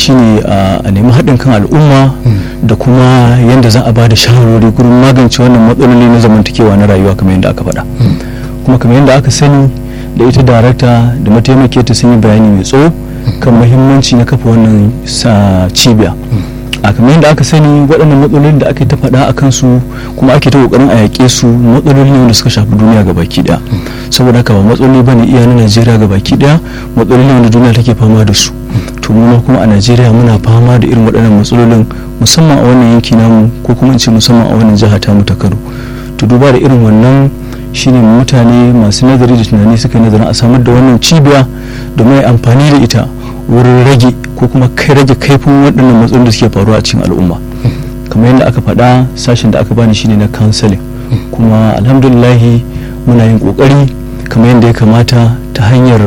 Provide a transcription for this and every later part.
shine a nemi haɗin kan al'umma da kuma yadda za a ba da shawarwari gurin magance wannan matsaloli na zamantakewa na rayuwa kamar yadda aka faɗa kuma kamar yadda aka sani da ita darakta da mataimake ta sun yi bayani mai tsawo kan muhimmanci na kafa wannan cibiya a kamar yadda aka sani waɗannan matsalolin da ake ta faɗa a kansu kuma ake ta ƙoƙarin a yaƙe su matsaloli ne wanda suka shafi duniya ga baki ɗaya saboda haka ba matsaloli bane iya na najeriya ga baki ɗaya matsaloli ne wanda duniya take fama da su to mu kuma a najeriya muna fama da irin waɗannan matsalolin musamman a wannan yanki namu ko kuma in ce musamman a wannan jiha ta mu ta kano to duba da irin wannan shine mutane masu nazari da tunani suka nazarin a samar da wannan cibiya domin amfani da ita wurin rage ko kuma kai rage kaifin waɗannan matsalolin da suke faruwa a cikin al'umma kamar yadda aka faɗa sashen da aka bani shine na counseling kuma alhamdulillahi muna yin ƙoƙari kamar yadda ya kamata ta hanyar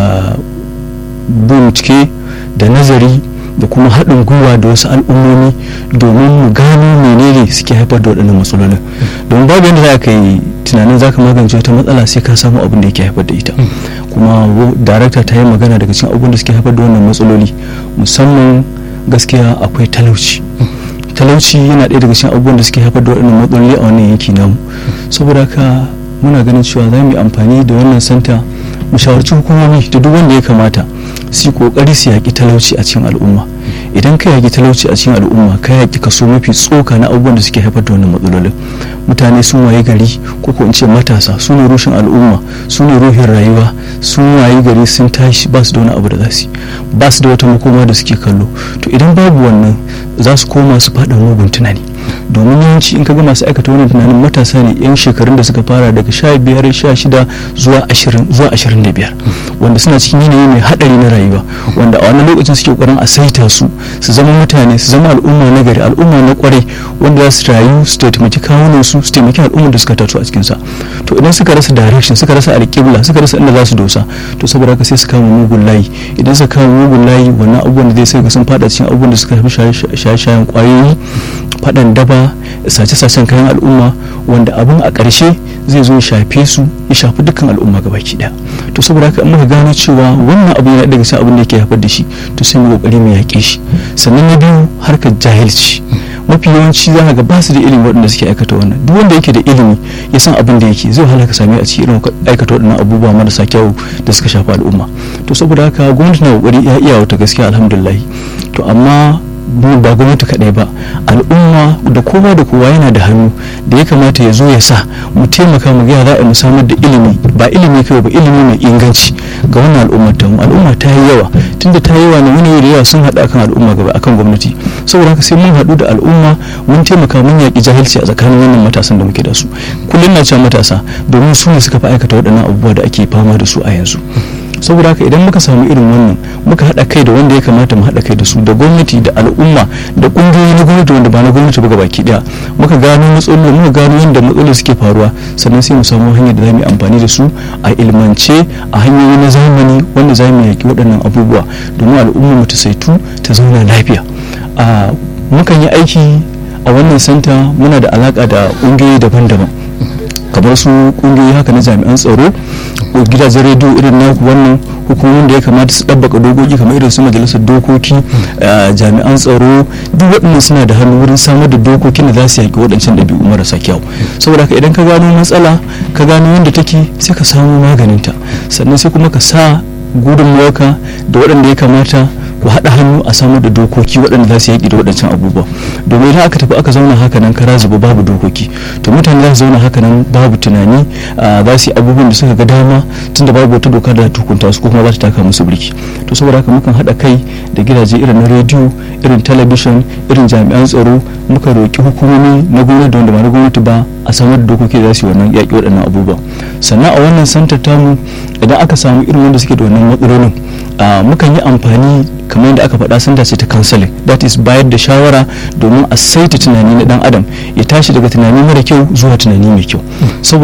bincike da nazari da kuma haɗin gwiwa da wasu al'ummomi domin mu gano menene suke haifar da waɗannan matsalolin domin babu yadda za ka yi tunanin za ka magance wata matsala sai ka samu abin da yake haifar da ita kuma darakta ta yi magana daga cikin abubuwan da suke haifar da wannan matsaloli musamman gaskiya akwai talauci talauci yana ɗaya daga cikin abubuwan da suke haifar da waɗannan matsaloli a wannan yanki namu saboda haka muna ganin cewa za mu yi amfani da wannan santa mu shawarci hukumomi da duk wanda ya kamata su yi kokari su yaƙi talauci a cikin al'umma idan ka yaƙi talauci a cikin al'umma ka yaƙi kaso mafi tsoka na abubuwan da suke haifar da wannan matsalolin mutane sun waye gari ko ko in ce matasa su ne rushin al'umma su ne ruhin rayuwa sun waye gari sun tashi ba su da wani abu da za su ba su da wata makoma da suke kallo to idan babu wannan za su koma su faɗa mugun tunani domin yawanci in ka ga masu aikata wannan tunanin matasa ne yan shekarun da suka fara daga sha biyar sha shida zuwa ashirin zuwa ashirin da biyar wanda suna cikin yanayi mai haɗari na rayuwa wanda a wannan lokacin suke ƙoƙarin a saita su su zama mutane su zama al'umma na gari al'umma na kwarai wanda za su rayu su taimaki kawunan su su taimaki al'ummar da suka taso a cikinsa to idan suka rasa direction suka rasa alƙibla suka rasa inda za su dosa to saboda haka sai su kama mugun layi idan suka kama mugun layi wannan abubuwan da zai sai ga sun fada cikin abubuwan da suka shafi shaye-shayen kwayoyi faɗan daba sace-sacen kayan al'umma wanda abin a ƙarshe zai zo ya shafe su ya shafi dukkan al'umma gabaki ɗaya to saboda haka muka gano cewa wannan abu yana daga cikin abin da yake haifar da shi to sai mu kokari mu yaƙe shi sannan na biyu harkar jahilci mafi yawanci za ga ba su da ilimi waɗanda suke aikata wannan duk wanda yake da ilimi ya san abin da yake zai wahala ka sami a cikin irin aikata waɗannan abubuwa marasa kyau da suka shafi al'umma to saboda haka gwamnati na kokari ya iya wata gaskiya alhamdulillah to amma ba gwamnati kaɗai ba al'umma da kowa da kowa yana da hannu da ya kamata ya zo ya sa mu taimaka mu ga za a mu samar da ilimi ba ilimi kawai ba ilimi mai inganci ga wannan al'ummar ta al'umma ta yi yawa tunda ta yi yawa ne wani da yawa sun haɗa akan al'umma gaba akan gwamnati saboda haka sai mun haɗu da al'umma mun taimaka mun yaƙi jahilci a tsakanin wannan matasan da muke da su kullum na cewa matasa domin su ne suka fi aikata waɗannan abubuwa da ake fama da su a yanzu saboda haka idan muka samu irin wannan muka haɗa kai da wanda ya kamata mu haɗa kai da su da gwamnati da al'umma da ƙungiyoyi na gwamnati wanda ba na gwamnati ba baki ɗaya muka gano matsaloli muka gano yadda matsaloli suke faruwa sannan sai mu samu hanyar da za mu yi amfani da su a ilmance a hanyoyi na zamani wanda za mu yaƙi waɗannan abubuwa domin al'umma mu ta saitu ta zauna lafiya a mukan yi aiki a wannan santa muna da alaƙa da ƙungiyoyi daban-daban kamar su kungiyoyi haka na jami'an tsaro ko gidajen rediyo irin na wannan hukumomin da ya kamata su ɗabbaka dokoki kamar irin su majalisar dokoki jami'an tsaro duk waɗannan suna da hannu wurin samar da dokokin da za su yaƙi waɗancan ɗabi'u marasa kyau saboda haka idan ka gano matsala ka gano yadda take sai ka samu maganinta sannan sai kuma ka sa gudunmawarka da waɗanda ya kamata ku haɗa hannu a samar da dokoki waɗanda za su yaƙi da waɗancan abubuwa domin idan aka tafi aka zauna haka nan kara zuba babu dokoki to mutane za su zauna haka nan babu tunani za su yi abubuwan da suka ga dama tunda babu wata doka da tukunta su ko kuma za ta taka musu birki to saboda haka mukan haɗa kai da gidaje irin na rediyo irin talabishin irin jami'an tsaro muka roƙi hukumomi na gwamnati da wanda ba na gwamnati ba a samar da dokoki da za su yi wannan yaƙi waɗannan abubuwa sannan a wannan santar tamu idan aka samu irin wanda suke da wannan matsalolin mukan yi amfani kamar yadda aka faɗa sun dace ta counseling that is bayar da shawara domin a saita tunani na dan adam ya tashi daga tunani mara kyau zuwa tunani mai kyau